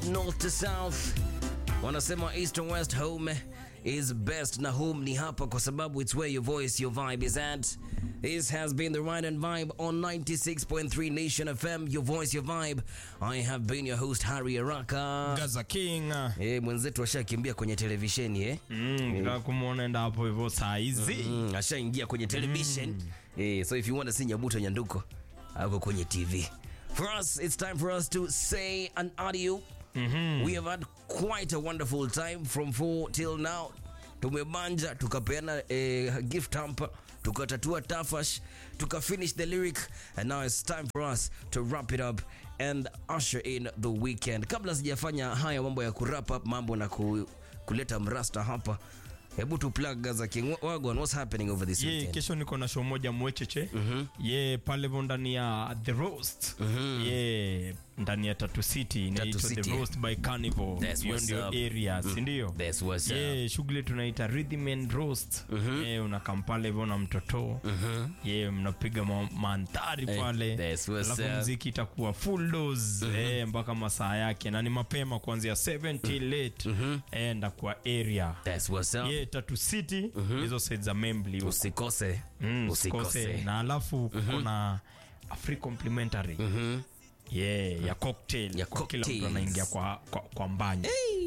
north to south wanasema east and west home is best na home ni hapa kwa sababu it's where your voice your vibe is at this has been the ride and vibe on 96.3 nation fm your voice your vibe i have been your host harry araka Gaza King. Eh, mwenzetu ashakimbia kwenye televisheni eh? Mm, nataka kumwona enda hapo hivyo saa hizi. mm, ashaingia kwenye television eh, so if you want to see nyabuto nyanduko ako kwenye tv for us it's time for us to say an audio we have had quite a wonderful time from 4 till now tumebanja tukapeana eh, gift hamper tukatatua tafash tukafinish the lyric and now it's time for us to wrap it up and usher in the weekend kabla sijafanya haya mambo ya kurap up mambo na ku, kuleta mrasta hapa hebu tu plug Gaza King Wagwan what's happening over this ye weekend kesho niko na show moja mwecheche ye pale vo ndani ya the roast ye ndani ya tatu city inaitwa the City. roast by carnival That's hiyo what's ndio up. area sindio That's what's ye shughuli tunaita rhythm and roast ye unakam pale hivyo na mtoto ye mnapiga ma mandhari Eh, pale that's what's alafu up. mziki itakuwa full dose eh, mpaka masaa yake na ni mapema kuanzia 7 till late eh, ndakuwa area that's what's up ye tatu city hizo side za membli huko. usikose Mm, usikose usikose. na alafu kuna a free complimentary yeah, ya cocktail Ya kwa kila cocktails. mtu anaingia kwa, kwa, kwa mbanya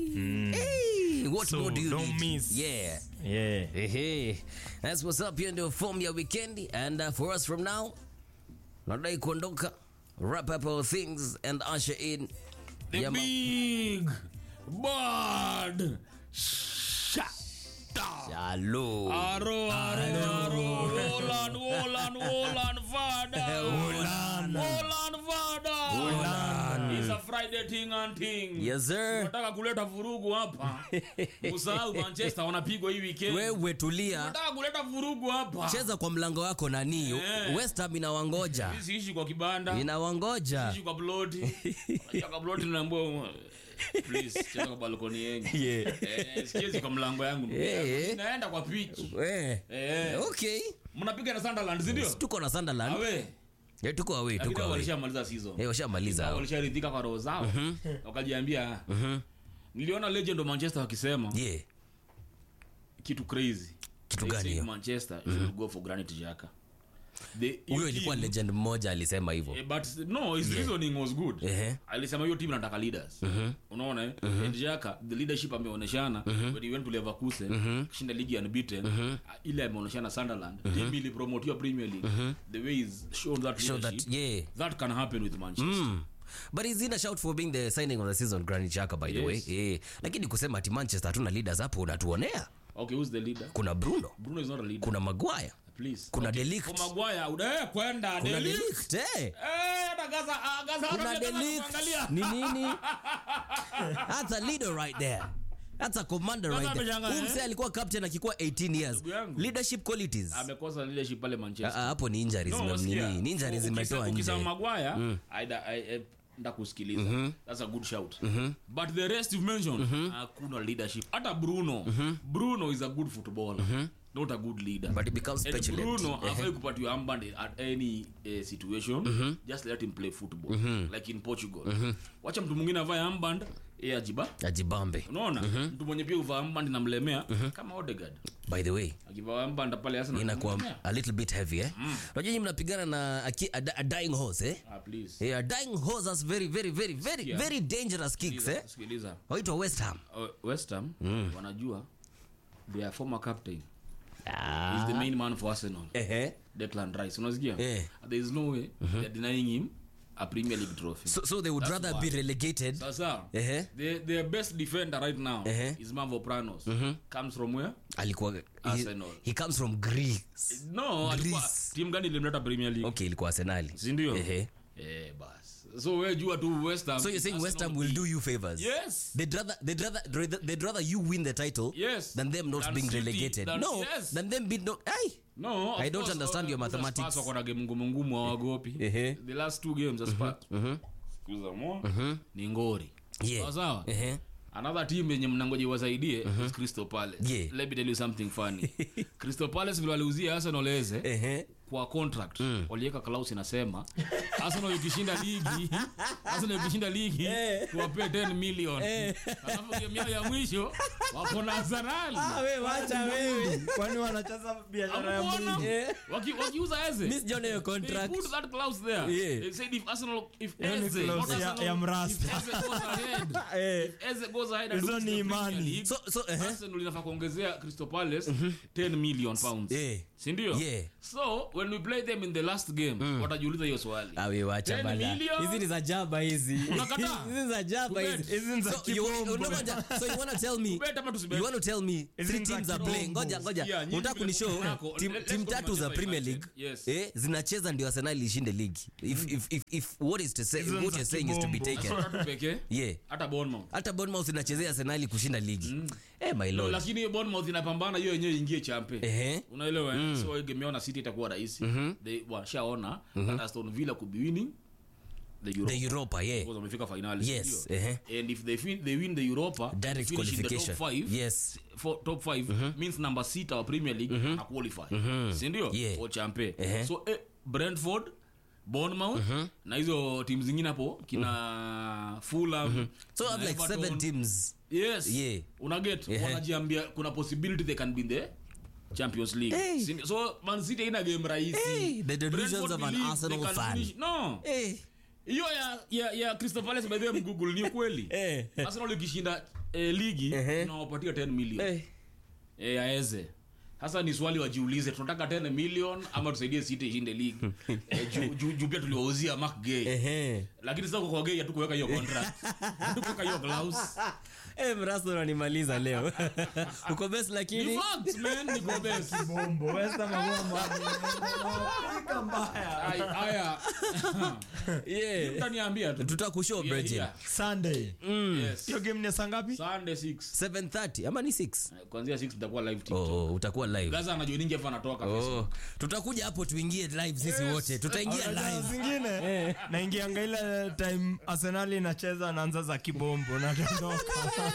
Hey, what So, more do you don't need? miss. Yeah. yeah. Hey, that's what's up. Hiyo ndio form ya weekendi and uh, for us from now nadai kuondoka wrap up our things and usher in The Yama- big bird shot. Hello. Aro, aro, aro. Wolan, wolan, wolan, vada. Wolan. Wolan, vada. Wolan. It's a Friday thing and thing. Yes sir. Nataka kuleta vurugu hapa. Usahau Manchester wanapigwa hii weekend. Wewe tulia. Nataka kuleta vurugu hapa. Cheza kwa mlango wako nani? Eh. West Ham inawangoja. Mimi siishi kwa kibanda. Inawangoja. Siishi kwa ploti. Unajua kwa ploti naambiwa please cheza kwa balkoni yangu. Yeah. Eh, sichezi kwa mlango yangu. Eh. Naenda kwa pitch. Eh. Eh. Okay. Mnapiga na Sunderland, si ndio? Tuko na Sunderland. Awe. Eh, tuko away, Lakini tuko away. walishamaliza season. Eh, washamaliza hao. Walisharidhika kwa roho zao. Wakajiambia. Niliona legend wa Manchester wakisema Yeah. kitu crazy. Kitu They gani said hiyo? Manchester should go for Granit Xhaka. The- Huyo hiyo ilikuwa team- legend mmoja alisema hivyo. Eh, but no his reasoning was good Ehe. alisema hiyo team inataka leaders unaona eh and Xhaka the leadership ameoneshana when he went to Leverkusen kishinda ligi unbeaten uh, ile ameoneshana Sunderland team ili promote Premier League the way is shown that Show leadership that yeah. that can happen with Manchester Mm. But he's in a shout for being the signing of the season Granit Xhaka by the way. Yes. Eh. Lakini kusema ati Manchester hatuna leaders hapo unatuonea. okay who's the leader Kuna Bruno, Bruno is not a leader kuna Maguire, please kuna okay. De Ligt. kwa Maguire udae kwenda kuna De De Ligt Ligt. Eh. eh na Gaza ah, Gaza Kuna hata De mtaka Ligt. kuangalia. Ni nini? That's a leader right there. That's a commander Sasa right there. ameshangaa, Huyu eh? msee alikuwa captain akikuwa 18 years. Ndugu yangu. Leadership qualities. amekosa leadership pale Ah, Manchester ah, hapo ni injuries No, no, sikia. nini? Ni injuries Ukisema- zimetoa ukisema nje. Maguire, aida- ai- eh, ndakusikiliza that's a good shout but the rest you've mentioned hakuna leadership hata bruno bruno is a good footballer not a good leader But he becomes And petulant. bruno Ehe. afai kupatiwa armband at any uh, situation just let him play football like in portugal wacha mtu mwingine avae armband ye ajiba Ajibambe. unaona mtu mwenye pia uvaa armband namlemea kama odegard By the way, akivaa armband pale Arsenal inakuwa inamlemea. a little bit heavy eh. Unajua nyinyi mnapigana na a, ki- a, a dying horse eh. ah, please Yeah, a dying horse has very very very very Yeah. very dangerous kicks eh. sikiliza Waitwa West Ham. uh, West Ham wanajua their former captain Ah. is the main man for Arsenal Ehe. Declan Rice unasikia Eh. there is no way they're denying him a Premier League trophy So, so they would That's rather why. be relegated. sasa Ehe. the, their best defender right now Eh. is Mavropanos comes from where Alikuwa he, Arsenal. he comes from Greece. no alikuwa Greece. team gani ilimleta Premier League Okay, ilikuwa Arsenal. si ndio Ehe. eh bas so wewe jua tu West Ham So you're saying West Ham will do you favors? yes They'd rather, they'd rather, they'd rather you win the title Yes. than them not Than being City, relegated. than- no, yes. than them being no. Ay, No, of I don't course, understand uh, your uh, mathematics. Spurs wako na game ngumu ngumu hawagopi. Ehe. The last two games za Spurs. Kuza mo. Ni ngori. Yeah. Sawa sawa. Ehe. Another team yenye mnangoje wasaidie is Crystal Palace. Yeah. Let me tell you something funny. Crystal Palace vile waliuzia Arsenal eze Ehe. kwa contract waliweka clause inasema arsenal ikishinda ligi arsenal ikishinda ligi tuwapee 10 million alafu game yao ya mwisho wako na arsenal we wacha wewe kwani wanacheza biashara ya Hamukuona? mwili Eh. Waki- wakiuza eze mi sijaona hiyo They contract put that clause there. Yeah. They said if Arsenal, if Hiyo ni Eze, clause not ya- Arsenal, ya mrasta. if Eze goes ahead, Eh, if Eze goes ahead and Hizo wins ni the Premier imani. League, so so eh Arsenal inafaa kuongezea Crystal Palace 10 million pounds. Eh. Sindio? Yeah. So when we play them in the last game, watajiuliza hiyo swali. awe wacha 10 bana million? hizi ni za jaba hizi Unakataa? hizi ni za jaba Tubet. hizi Hizi ni za So you- kibombo. unangoja, so you wanna tell me Tubet ama tusibet? you wanna tell me Hizi three ni za teams are kibombo. playing ngoja ngoja Yeah, nyinyi unataka vile kunishow mko nako, team, let's team go to tatu za Manchester premier United. league Yes. eh zinacheza ndio arsenal ishinde ligi if, if, if, if what is to say Hizo ni what za you're saying is to be kibombo. taken So tatu pekee, yeah hata Bournemouth. hata bournemouth inachezea arsenal kushinda ligi eh my No, lord lakini hiyo Bournemouth inapambana hiyo yenyewe ingie champe ehe unaelewa eh? so game yao na city itakuwa rahisi They washaona that aston villa could be winning the Europa. the europa yeah Because wamefika finali Yes, sindio? ehe. and if they, fin they win the europa direct finish in the qualification top five, yes for top five means number sita wa premier league ana qualify sindio Yeah. for champe Ehe. so eh, brentford bournemouth na hizo timu zingine hapo kina fulham so I have na like Everton. seven teams yes Yeah. unaget Ehe. wanajiambia kuna possibility they can be in the champions league Hey. Sin- so man city haina game rahisi Hey, the delusions Brentford of an believe Arsenal they can fan. finish- no eh hiyo ya ya ya crystal palace by the way mgoogle ni ukweli Eh. arsenal ikishinda eh, ligi Ehe. tunawapatia 10 million eh eh, aeze sasa ni swali wajiulize tunataka 10 million ama tusaidie city ishinde ligi eh, juu ju, ju pia tuliwauzia mark gay ehe lakini sasa kwa gay hatukuweka hiyo contract hatukuweka hiyo clause Eh, mrasto unanimaliza leo uko best ni lakini facts man ni go best bombo West Ham wagoma. Wanapiga mbaya Ai- haya yeah utaniambia tu tutakushow Yeah, Bridget. yeah. sunday Yes. hiyo game ni saa ngapi Sunday 6 7:30 ama ni 6 kuanzia 6 tutakuwa live TikTok. oh, utakuwa live gaza anajoiningi afu anatoka oh, tutakuja hapo tuingie live sisi wote tutaingia Unajua live zingine naingianga ile time arsenali inacheza naanza za kibombo natondoka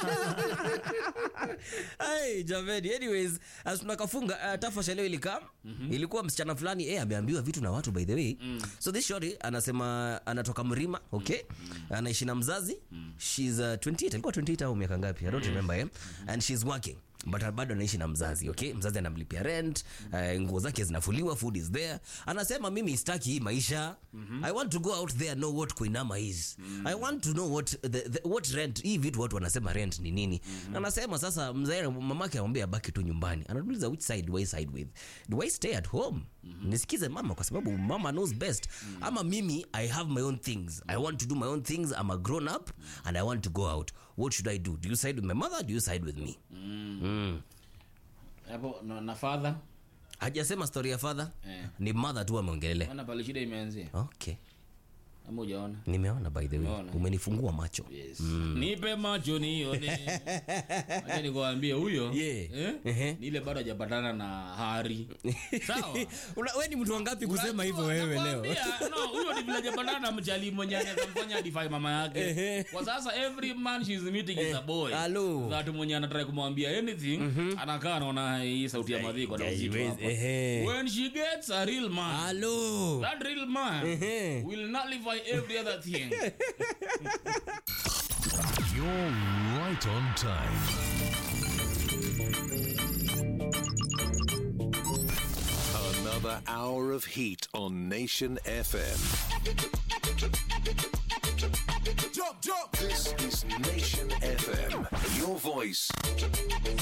Hey, jamani anyways as tunakafunga uh, tafasha leo ilikaa ilikuwa msichana fulani eh, ameambiwa vitu na watu by the way so this shori anasema anatoka mrima okay anaishi na mzazi she's uh, 28 alikuwa 28 au miaka ngapi i don't remember eh? and she's working but bado anaishi na mzazi okay mzazi anamlipia rent uh, nguo zake zinafuliwa food is there anasema mimi staki hii maisha i want to go out there know what kuinama is i want to know what the, the, what rent hii vitu watu wanasema rent ni nini anasema sasa mzae mamake amwambia abaki tu nyumbani anauliza which side do i side with do i stay at home nisikize mama kwa sababu mama knows best ama mimi i have my own things i want to do my own things i'm a grown up and i want to go out what should i do do you side with my mother do you side with me mm. hapo na, na father hajasema story ya father Eh. ni mother tu ameongelelea ona pale shida imeanzia okay ama ujaona nimeona by the way Umeona. umenifungua macho yes. nipe macho nione acha nikuambie huyo Yeah. eh? Ehe. ni ile bado hajapatana na hari sawa Una- we ni mtu wangapi kusema hivyo Unajua, wewe leo nakwambia, no, huyo ni vile hajapatana na mchali mwenye anaweza mfanya adify mama yake kwa sasa every man she's meeting is a boy Hello. that mwenye anataka kumwambia anything anakaa anaona hii sauti ya madhiko na uzito Yes, hapa ehe. when she gets a real man halo that real man Ehe. will nullify every other thing You're right on time. Another hour of heat on Nation FM. This is Nation FM. Your voice,